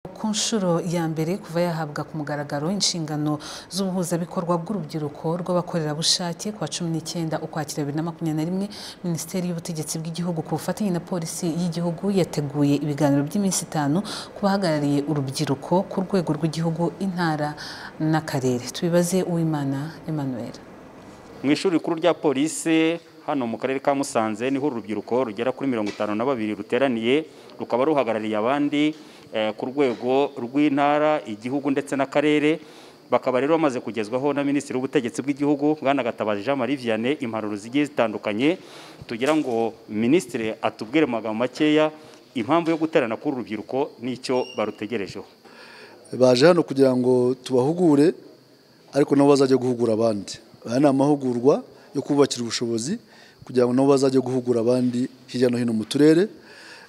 ku nshuro ya mbere kuva yahabwa ku mugaragaro inshingano z'ubuhuzabikorwa bw'urubyiruko rw'abakorerabushake ku wa cumi n'icyenda ukwakira bibiri na makumyabiri na rimwe minisiteri y'ubutegetsi bw'igihugu ku bufatanye na polisi y'igihugu yateguye ibiganiro by'iminsi itanu ku bahagarariye urubyiruko ku rwego rw'igihugu intara n'akarere tubibaze uwimana emmanuel mu ishuri rikuru rya polisi hano mu karere ka musanze niho urubyiruko rugera kuri mirongo itanu na babiri ruteraniye rukaba ruhagarariye abandi eh, ku rwego rw'intara igihugu ndetse n'akarere bakaba rero bamaze kugezwaho na minisitiri w'ubutegetsi bw'igihugu bwana gatabazi jean marie vianney impanuro zigiye zitandukanye tugira ngo minisitiri atubwire mu magambo makeya impamvu yo guterana k'uru rubyiruko n'icyo barutegerejeho baje hano kugira ngo tubahugure ariko nabo bazajya guhugura abandi aya ni amahugurwa yo kubakira ubushobozi kugira ngo nabo bazajye guhugura abandi hirya no hino mu turere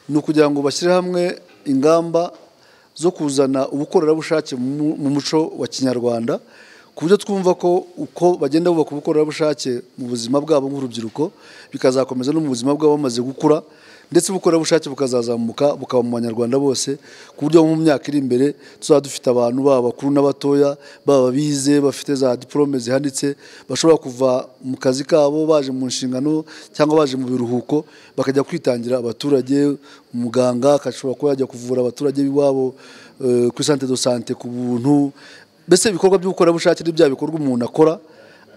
ni ukugira ngo bashyire hamwe ingamba zo kuzana ubukorerabushake mu mu muco wa kinyarwanda ku buryo twumva ko uko bagenda bubaka ubukorerabushake mu buzima bwabo nk'urubyiruko bikazakomeza no mu buzima bwabo bamaze gukura ndetse ubukorerabushake bukazazamuka bukaba mu banyarwanda bose ku buryo mu myaka iri imbere tuzaba dufite abantu baba bakuru n'abatoya baba bize bafite za diporome zihanitse bashobora kuva mu kazi kabo baje mu nshingano cyangwa baje mu biruhuko bakajya kwitangira abaturage umuganga agashobora kuba yajya kuvura abaturage b'iwabo eh, kuri sante do sante ku buntu mbese ibikorwa by'ubukorerabushake ni bya bikorwa umuntu akora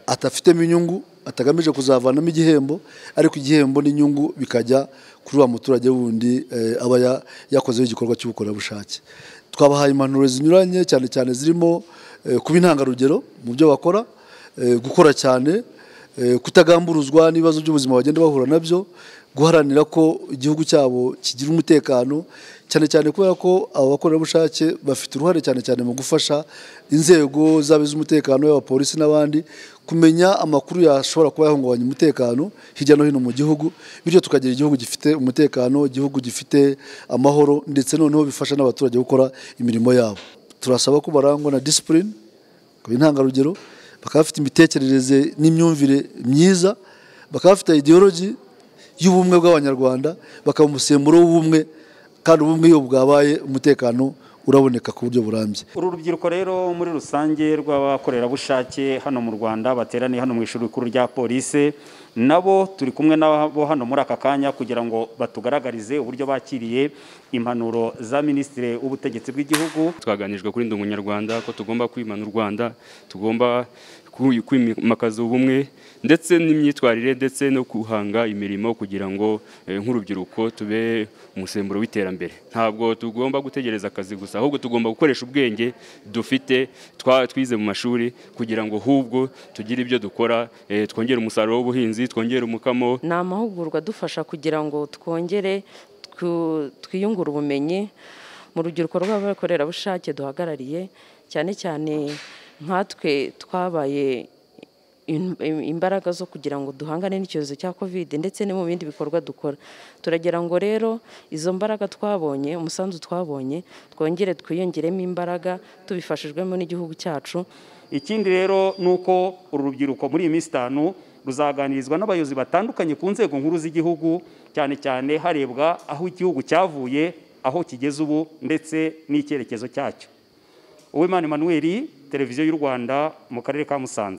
atafitemo inyungu atagamije kuzavanamo igihembo ariko igihembo n'inyungu bikajya kuri wa muturage wundi eh, aba ya- yakozeho igikorwa cy'ubukorerabushake twabahaye impanuro zinyuranye cyane cyane zirimo eh, kuba intangarugero mu byo bakora eh, gukora cyane eh, kutagamburuzwa n'ibibazo by'ubuzima bagenda bahura nabyo guharanira ko igihugu cyabo kigira umutekano cyane cyane kubera ko aba bakorerabushake bafite uruhare cyane cyane mu gufasha inzego zaba iz'umutekano y'abapolisi n'abandi kumenya amakuru yashobora kuba yahungabanya umutekano hirya no hino mu gihugu bityo tukagira igihugu gifite umutekano igihugu gifite amahoro ndetse noneho bifasha n'abaturage gukora imirimo yabo turasaba ko barangwa na disipurine bakaba intangarugero bakaba bafite imitekerereze n'imyumvire myiza bakaba bafite ideology y'ubumwe bw'abanyarwanda bakaba umusemburo w'ubumwe kandi ubumwe iyo bwabaye umutekano uraboneka ku buryo burambye uru rubyiruko rero muri rusange rw'abakorerabushake hano mu rwanda bateraniye hano mu ishuri rikuru rya polisi nabo turi kumwe nabo hano muri aka kanya kugira ngo batugaragarize uburyo bakiriye impanuro za minisitiri w'ubutegetsi bw'igihugu twaganijwe kuri ndi umunyarwanda ko tugomba kwimana u rwanda tugomba ku- kwimakaza ubumwe ndetse n'imyitwarire ndetse no guhanga imirimo kugira ngo eh, nk'urubyiruko tube umusemburo w'iterambere ntabwo tugomba gutegereza akazi gusa ahubwo tugomba gukoresha ubwenge dufite twa- twize mu mashuri kugira ngo ahubwo tugire ibyo dukora eh, twongere umusaruro w'ubuhinzi twongere umukamo ni amahugurwa adufasha kugira ngo twongere twu- twiyungure ubumenyi mu rubyiruko rw'abakorerabushake duhagarariye cyane cyane nkatwe twabaye in- im- imbaraga zo kugira ngo duhangane n'icyorezo cya kovide ndetse no mu bindi bikorwa dukora turagira ngo rero izo mbaraga twabonye umusanzu twabonye twongere twiyongeremo imbaraga tubifashijwemo n'igihugu cyacu ikindi rero ni uko uru rubyiruko muri iyi minsi itanu ruzaganirizwa n'abayobozi batandukanye ku nzego nkuru z'igihugu cyane cyane harebwa aho igihugu cyavuye aho kigeze ubu ndetse n'icyerekezo cyacyo uwimana emanuweli televiziyo y'u rwanda mu karere ka musanze